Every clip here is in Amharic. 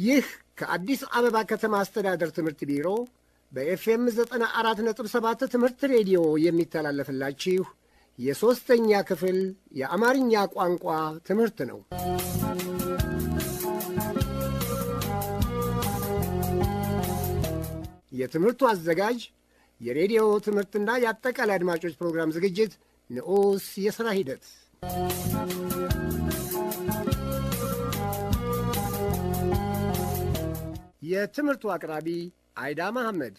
ይህ ከአዲስ አበባ ከተማ አስተዳደር ትምህርት ቢሮ በኤፍኤም ዘጠና አራት ነጥብ ሰባት ትምህርት ሬዲዮ የሚተላለፍላችሁ የሦስተኛ ክፍል የአማርኛ ቋንቋ ትምህርት ነው። የትምህርቱ አዘጋጅ የሬዲዮ ትምህርትና የአጠቃላይ አድማጮች ፕሮግራም ዝግጅት ንዑስ የሥራ ሂደት የትምህርቱ አቅራቢ አይዳ መሐመድ።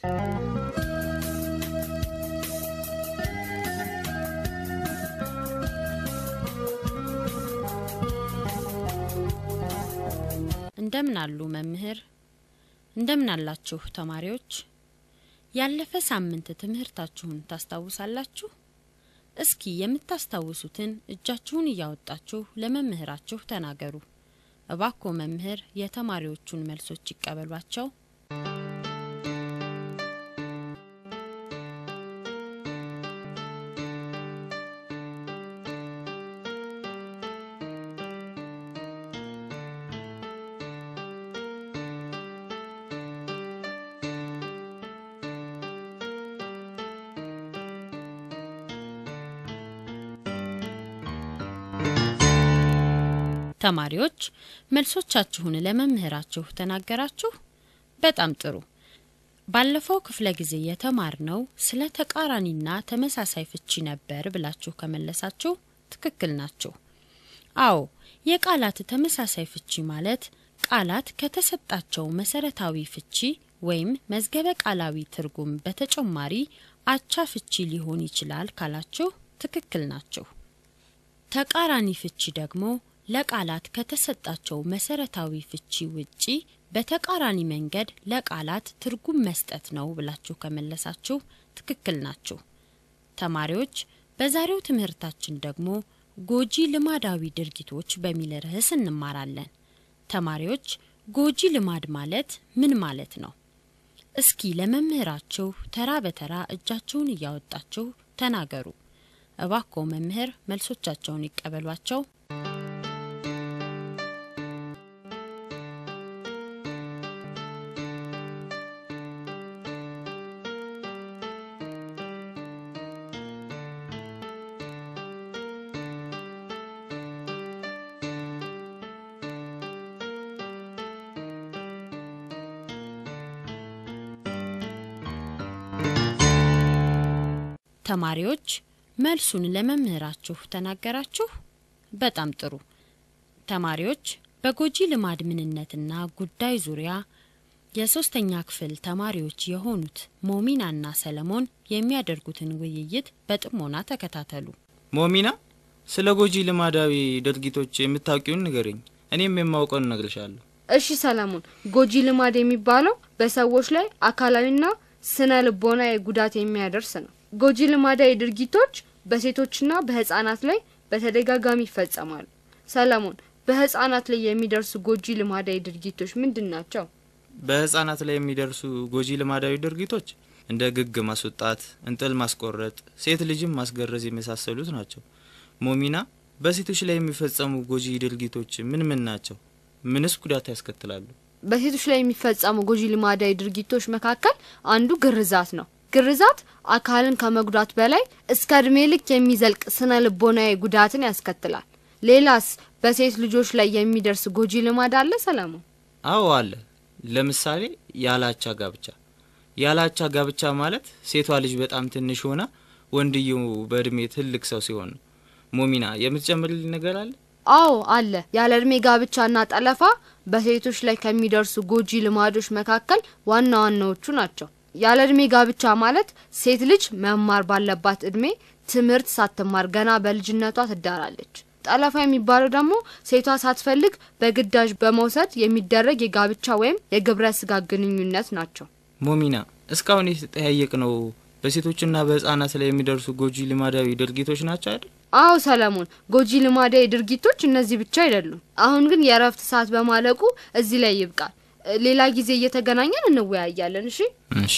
እንደምን አሉ መምህር? እንደምን አላችሁ ተማሪዎች? ያለፈ ሳምንት ትምህርታችሁን ታስታውሳላችሁ? እስኪ የምታስታውሱትን እጃችሁን እያወጣችሁ ለመምህራችሁ ተናገሩ። እባኮ መምህር የተማሪዎቹን መልሶች ይቀበሏቸው። ተማሪዎች መልሶቻችሁን ለመምህራችሁ ተናገራችሁ? በጣም ጥሩ። ባለፈው ክፍለ ጊዜ የተማርነው ስለ ተቃራኒና ተመሳሳይ ፍቺ ነበር ብላችሁ ከመለሳችሁ ትክክል ናችሁ። አዎ፣ የቃላት ተመሳሳይ ፍቺ ማለት ቃላት ከተሰጣቸው መሰረታዊ ፍቺ ወይም መዝገበ ቃላዊ ትርጉም በተጨማሪ አቻ ፍቺ ሊሆን ይችላል ካላችሁ ትክክል ናችሁ። ተቃራኒ ፍቺ ደግሞ ለቃላት ከተሰጣቸው መሰረታዊ ፍቺ ውጪ በተቃራኒ መንገድ ለቃላት ትርጉም መስጠት ነው ብላችሁ ከመለሳችሁ ትክክል ናችሁ። ተማሪዎች በዛሬው ትምህርታችን ደግሞ ጎጂ ልማዳዊ ድርጊቶች በሚል ርዕስ እንማራለን። ተማሪዎች ጎጂ ልማድ ማለት ምን ማለት ነው? እስኪ ለመምህራችሁ ተራ በተራ እጃችሁን እያወጣችሁ ተናገሩ። እባክዎ መምህር መልሶቻቸውን ይቀበሏቸው። ተማሪዎች መልሱን ለመምህራችሁ ተናገራችሁ? በጣም ጥሩ። ተማሪዎች በጎጂ ልማድ ምንነትና ጉዳይ ዙሪያ የሶስተኛ ክፍል ተማሪዎች የሆኑት ሞሚናና ሰለሞን የሚያደርጉትን ውይይት በጥሞና ተከታተሉ። ሞሚና፣ ስለ ጎጂ ልማዳዊ ድርጊቶች የምታውቂውን ንገረኝ፣ እኔም የማውቀውን እነግርሻለሁ። እሺ ሰለሞን፣ ጎጂ ልማድ የሚባለው በሰዎች ላይ አካላዊና ስነ ልቦናዊ ጉዳት የሚያደርስ ነው። ጎጂ ልማዳዊ ድርጊቶች በሴቶችና በህጻናት ላይ በተደጋጋሚ ይፈጸማሉ። ሰለሞን፣ በህጻናት ላይ የሚደርሱ ጎጂ ልማዳዊ ድርጊቶች ምንድን ናቸው? በህጻናት ላይ የሚደርሱ ጎጂ ልማዳዊ ድርጊቶች እንደ ግግ ማስወጣት፣ እንጥል ማስቆረጥ፣ ሴት ልጅም ማስገረዝ የመሳሰሉት ናቸው። ሞሚና፣ በሴቶች ላይ የሚፈጸሙ ጎጂ ድርጊቶች ምን ምን ናቸው? ምንስ ጉዳት ያስከትላሉ? በሴቶች ላይ የሚፈጸሙ ጎጂ ልማዳዊ ድርጊቶች መካከል አንዱ ግርዛት ነው። ግርዛት አካልን ከመጉዳት በላይ እስከ እድሜ ልክ የሚዘልቅ ስነ ልቦናዊ ጉዳትን ያስከትላል። ሌላስ በሴት ልጆች ላይ የሚደርስ ጎጂ ልማድ አለ ሰለሞን? አዎ አለ። ለምሳሌ ያላቻ ጋብቻ። ያላቻ ጋብቻ ማለት ሴቷ ልጅ በጣም ትንሽ ሆና ወንድየው በእድሜ ትልቅ ሰው ሲሆን ነው። ሞሚና የምትጨምርልኝ ነገር አለ? አዎ አለ። ያለ እድሜ ጋብቻና ጠለፋ በሴቶች ላይ ከሚደርሱ ጎጂ ልማዶች መካከል ዋና ዋናዎቹ ናቸው። ያለ እድሜ ጋብቻ ማለት ሴት ልጅ መማር ባለባት እድሜ ትምህርት ሳትማር ገና በልጅነቷ ትዳራለች። ጠለፋ የሚባለው ደግሞ ሴቷ ሳትፈልግ በግዳጅ በመውሰድ የሚደረግ የጋብቻ ወይም የግብረ ስጋ ግንኙነት ናቸው። ሞሚና እስካሁን የተጠያየቅ ነው በሴቶችና በህጻናት ላይ የሚደርሱ ጎጂ ልማዳዊ ድርጊቶች ናቸው አይደል? አዎ ሰለሞን፣ ጎጂ ልማዳዊ ድርጊቶች እነዚህ ብቻ አይደሉም። አሁን ግን የእረፍት ሰዓት በማለቁ እዚህ ላይ ይብቃል። ሌላ ጊዜ እየተገናኘን እንወያያለን። እሺ እሺ።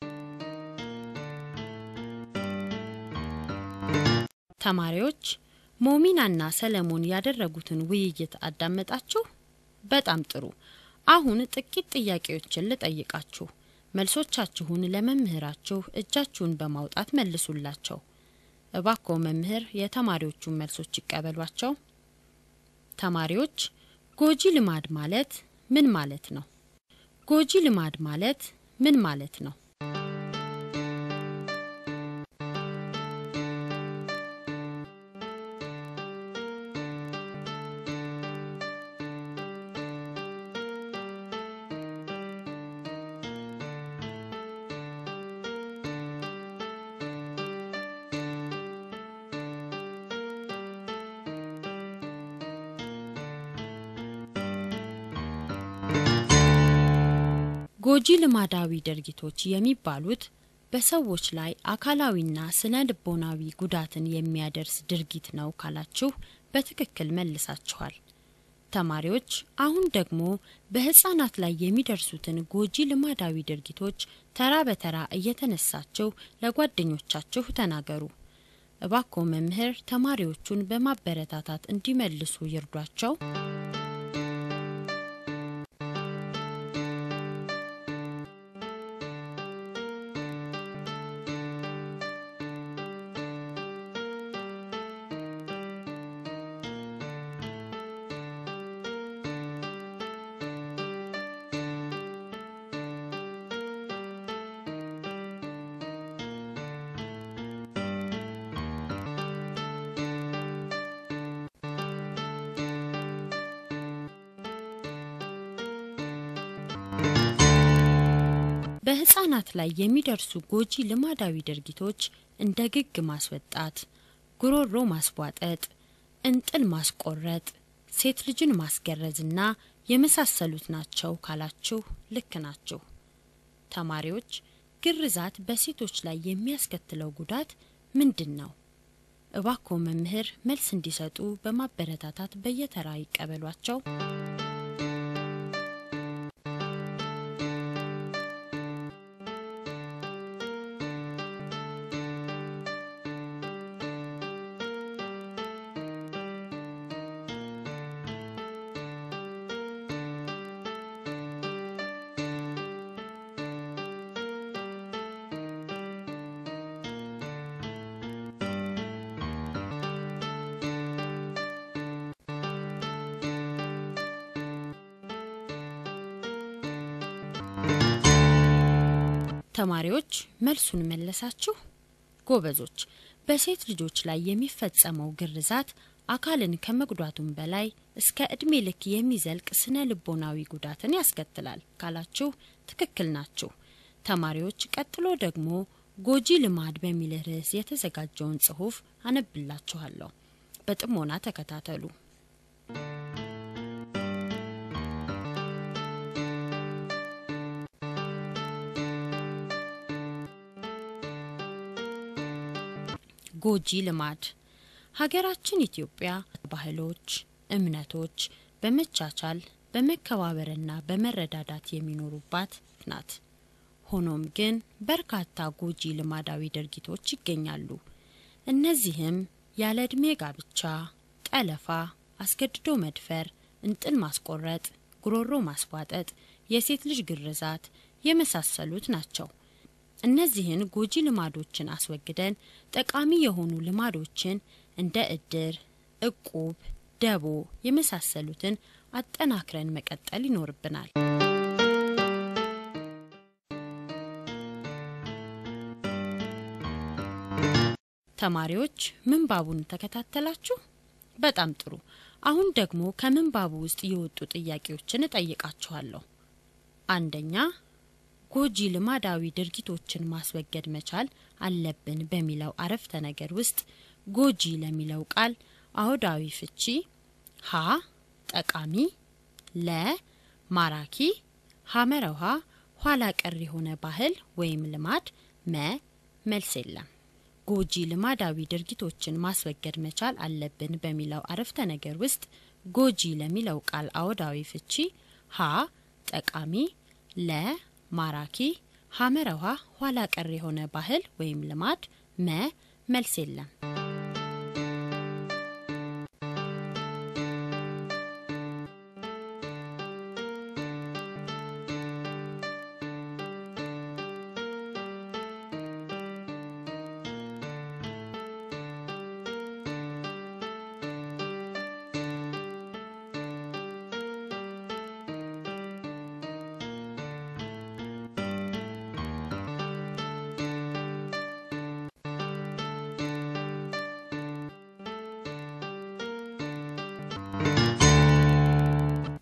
ተማሪዎች ሞሚናና ሰለሞን ያደረጉትን ውይይት አዳመጣችሁ? በጣም ጥሩ። አሁን ጥቂት ጥያቄዎችን ልጠይቃችሁ። መልሶቻችሁን ለመምህራችሁ እጃችሁን በማውጣት መልሱላቸው። እባክዎ መምህር የተማሪዎቹን መልሶች ይቀበሏቸው። ተማሪዎች ጎጂ ልማድ ማለት ምን ማለት ነው? ጎጂ ልማድ ማለት ምን ማለት ነው? ጎጂ ልማዳዊ ድርጊቶች የሚባሉት በሰዎች ላይ አካላዊና ስነ ልቦናዊ ጉዳትን የሚያደርስ ድርጊት ነው ካላችሁ በትክክል መልሳችኋል። ተማሪዎች አሁን ደግሞ በህፃናት ላይ የሚደርሱትን ጎጂ ልማዳዊ ድርጊቶች ተራ በተራ እየተነሳችሁ ለጓደኞቻችሁ ተናገሩ። እባክዎ መምህር ተማሪዎቹን በማበረታታት እንዲመልሱ ይርዷቸው። በህፃናት ላይ የሚደርሱ ጎጂ ልማዳዊ ድርጊቶች እንደ ግግ ማስወጣት፣ ጉሮሮ ማስቧጠጥ፣ እንጥል ማስቆረጥ፣ ሴት ልጅን ማስገረዝና የመሳሰሉት ናቸው ካላችሁ ልክ ናችሁ። ተማሪዎች ግርዛት በሴቶች ላይ የሚያስከትለው ጉዳት ምንድን ነው? እባክዎ መምህር መልስ እንዲሰጡ በማበረታታት በየተራ ይቀበሏቸው። ተማሪዎች መልሱን መለሳችሁ? ጎበዞች። በሴት ልጆች ላይ የሚፈጸመው ግርዛት አካልን ከመጉዳቱም በላይ እስከ እድሜ ልክ የሚዘልቅ ስነ ልቦናዊ ጉዳትን ያስከትላል ካላችሁ ትክክል ናችሁ። ተማሪዎች ቀጥሎ ደግሞ ጎጂ ልማድ በሚል ርዕስ የተዘጋጀውን ጽሑፍ አነብላችኋለሁ። በጥሞና ተከታተሉ። ጎጂ ልማድ ሀገራችን ኢትዮጵያ ባህሎች፣ እምነቶች በመቻቻል በመከባበርና በመረዳዳት የሚኖሩባት ናት። ሆኖም ግን በርካታ ጎጂ ልማዳዊ ድርጊቶች ይገኛሉ። እነዚህም ያለ ዕድሜ ጋብቻ፣ ጠለፋ፣ አስገድዶ መድፈር፣ እንጥል ማስቆረጥ፣ ጉሮሮ ማስቧጠጥ፣ የሴት ልጅ ግርዛት የመሳሰሉት ናቸው። እነዚህን ጎጂ ልማዶችን አስወግደን ጠቃሚ የሆኑ ልማዶችን እንደ እድር፣ እቁብ፣ ደቦ የመሳሰሉትን አጠናክረን መቀጠል ይኖርብናል። ተማሪዎች ምንባቡን ተከታተላችሁ? በጣም ጥሩ። አሁን ደግሞ ከምንባቡ ውስጥ የወጡ ጥያቄዎችን እጠይቃችኋለሁ። አንደኛ ጎጂ ልማዳዊ ድርጊቶችን ማስወገድ መቻል አለብን በሚለው አረፍተ ነገር ውስጥ ጎጂ ለሚለው ቃል አውዳዊ ፍቺ ሀ ጠቃሚ፣ ለ ማራኪ፣ ሐመረ ውሃ ኋላ ቀር የሆነ ባህል ወይም ልማድ፣ መ መልስ የለም። ጎጂ ልማዳዊ ድርጊቶችን ማስወገድ መቻል አለብን በሚለው አረፍተ ነገር ውስጥ ጎጂ ለሚለው ቃል አውዳዊ ፍቺ ሀ ጠቃሚ፣ ለ ማራኪ፣ ሐመረ ውሃ ኋላ ቀር የሆነ ባህል ወይም ልማድ፣ መ መልስ የለም።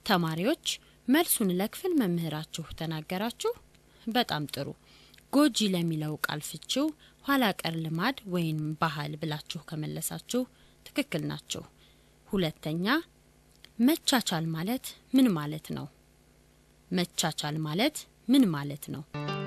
ተማሪዎች መልሱን ለክፍል መምህራችሁ ተናገራችሁ። በጣም ጥሩ። ጎጂ ለሚለው ቃል ፍቺው ኋላ ቀር ልማድ ወይም ባህል ብላችሁ ከመለሳችሁ ትክክል ናችሁ። ሁለተኛ መቻቻል ማለት ምን ማለት ነው? መቻቻል ማለት ምን ማለት ነው?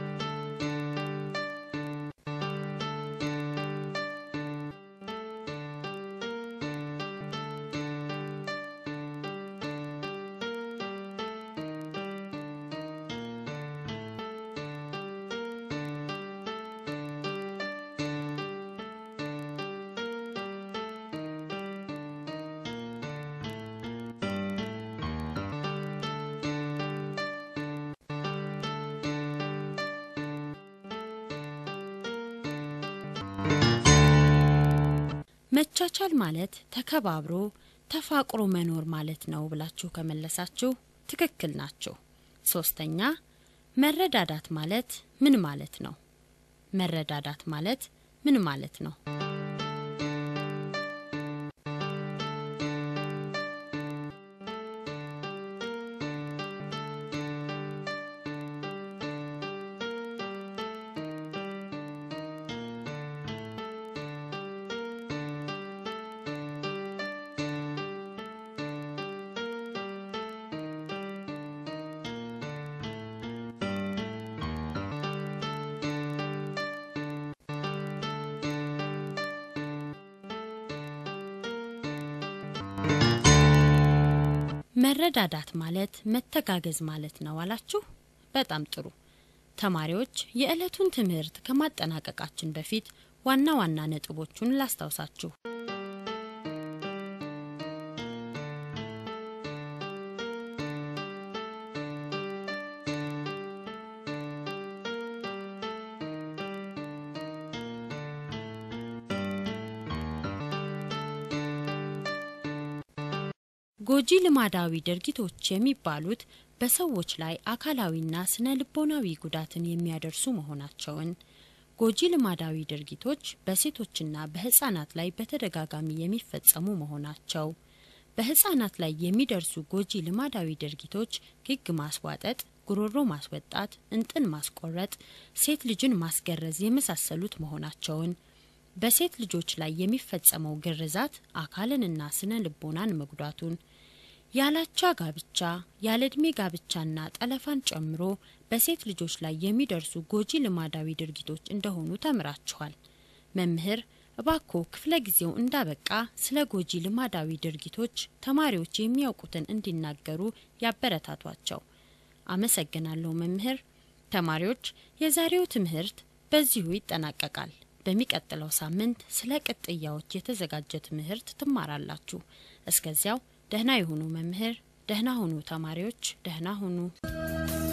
መቻቻል ማለት ተከባብሮ ተፋቅሮ መኖር ማለት ነው ብላችሁ ከመለሳችሁ ትክክል ናችሁ። ሶስተኛ መረዳዳት ማለት ምን ማለት ነው? መረዳዳት ማለት ምን ማለት ነው? መረዳዳት ማለት መተጋገዝ ማለት ነው አላችሁ። በጣም ጥሩ ተማሪዎች፣ የዕለቱን ትምህርት ከማጠናቀቃችን በፊት ዋና ዋና ነጥቦቹን ላስታውሳችሁ። ጎጂ ልማዳዊ ድርጊቶች የሚባሉት በሰዎች ላይ አካላዊና ስነ ልቦናዊ ጉዳትን የሚያደርሱ መሆናቸውን፣ ጎጂ ልማዳዊ ድርጊቶች በሴቶችና በሕፃናት ላይ በተደጋጋሚ የሚፈጸሙ መሆናቸው፣ በሕፃናት ላይ የሚደርሱ ጎጂ ልማዳዊ ድርጊቶች ግግ ማስዋጠጥ፣ ጉሮሮ ማስወጣት፣ እንጥን ማስቆረጥ፣ ሴት ልጅን ማስገረዝ የመሳሰሉት መሆናቸውን በሴት ልጆች ላይ የሚፈጸመው ግርዛት አካልንና ስነ ልቦናን መጉዳቱን ያላቻ ጋብቻ ያለ ዕድሜ ጋብቻና ጠለፋን ጨምሮ በሴት ልጆች ላይ የሚደርሱ ጎጂ ልማዳዊ ድርጊቶች እንደሆኑ ተምራችኋል። መምህር እባኮ ክፍለ ጊዜው እንዳበቃ ስለ ጎጂ ልማዳዊ ድርጊቶች ተማሪዎች የሚያውቁትን እንዲናገሩ ያበረታቷቸው። አመሰግናለሁ መምህር። ተማሪዎች የዛሬው ትምህርት በዚሁ ይጠናቀቃል። በሚቀጥለው ሳምንት ስለ ቅጥያዎች የተዘጋጀ ትምህርት ትማራላችሁ። እስከዚያው ደህና ይሁኑ መምህር። ደህና ሁኑ ተማሪዎች። ደህና ሁኑ።